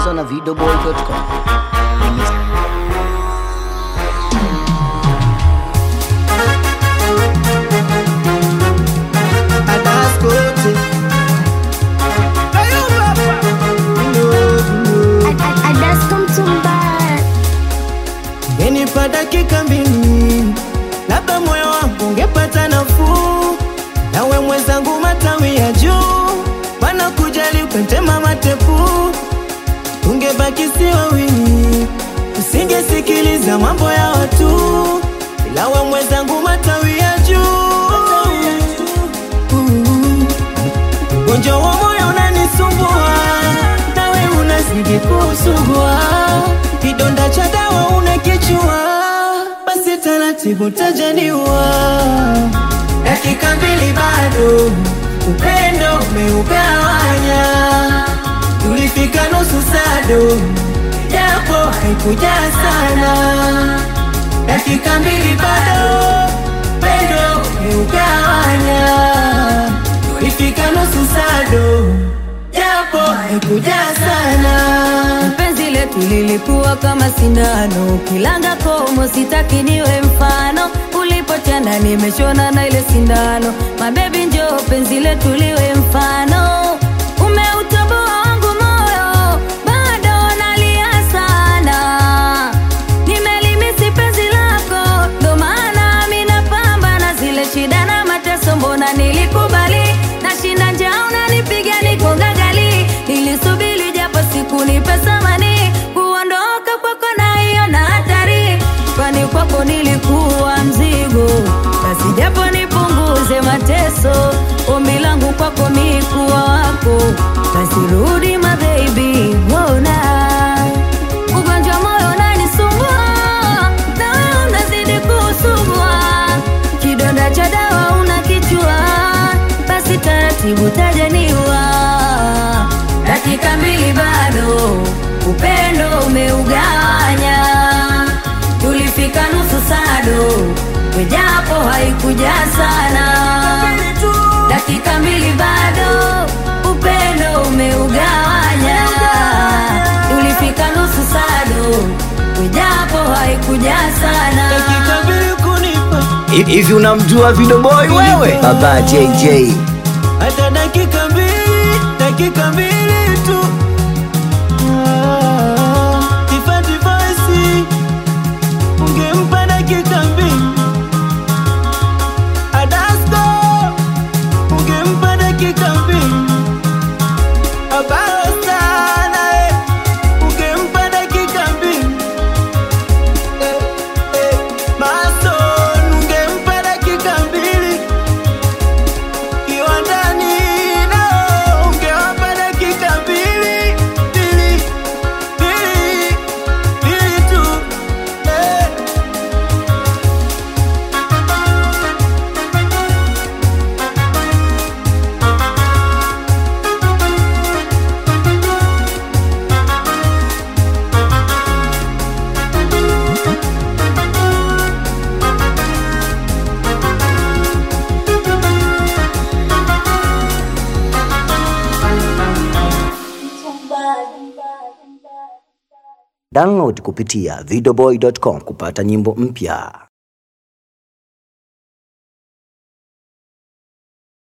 Producer na videoboy.com. Adaskote. Ngenipa dakika mbili, labda moyo wangu ungepata nafuu. Nawe mwenzangu, matawi ya juu, pana kujali ukatema matepu, tungebaki si wawili, usingesikiliza mambo ya watu, ila we mwenzangu, matawi ya juu Ugonjwa wa moyo unanisumbua, nawe unazidi kusumbua. Kidonda cha dawa unakichua, basi taratibu tajaniwa. Dakika mbili bado, upendo umeugawanya. Tulifika nusu sado, japo haikuja sana. Dakika mbili bado, upendo umeugawanya tulifika nusu sado, japo haikuja sana. Penzi letu lilikuwa kama sindano, kilanga komo, sitaki niwe mfano. Ulipochana nimeshona na ile sindano, mabebi njoo penzi letu liwe mfano. Umeutoboa wangu moyo, bado nalia sana. Nimelimisi penzi lako, ndo maana mi napambana zile shida na mateso, mbona nilikubali nashinda njaa, unanipiga niko gagali, nilisubiri japo siku nipe thamani, kuondoka kwako naiona hatari, kwani kwako nilikuwa mzigo, basi japo nipunguze mateso, ombi langu kwako mi kuwa wako, basi rudi my baby, wona ugonjwa moyo unanisumbua, na wewe unazidi kusumbua, kidonda cha dawa unakichua, basi taratibu tajaniwa. Dakika mbili bado, upendo umeugawanya, tulifika nusu sado, wejapo haikuja sana. Dakika mbili bado, upendo umeugawanya, tulifika nusu sado, wejapo haikuja sana. Dakika mbili kunipa Hivi unamjua videoboy wewe? Baba JJ. hata dakika mbili, dakika mbili tu. Ah, Tifa Tivasi, ungempa dakika mbili. Adasko, ungempa dakika mbili. Abaro sana, eh, ungempa dakika mbili. Eh, eh, Mason, ungempa dakika mbili kiwandani nao ungewapa dakika mbili mbili mbili mbili tu eh. Download kupitia videoboy.com kupata nyimbo mpya.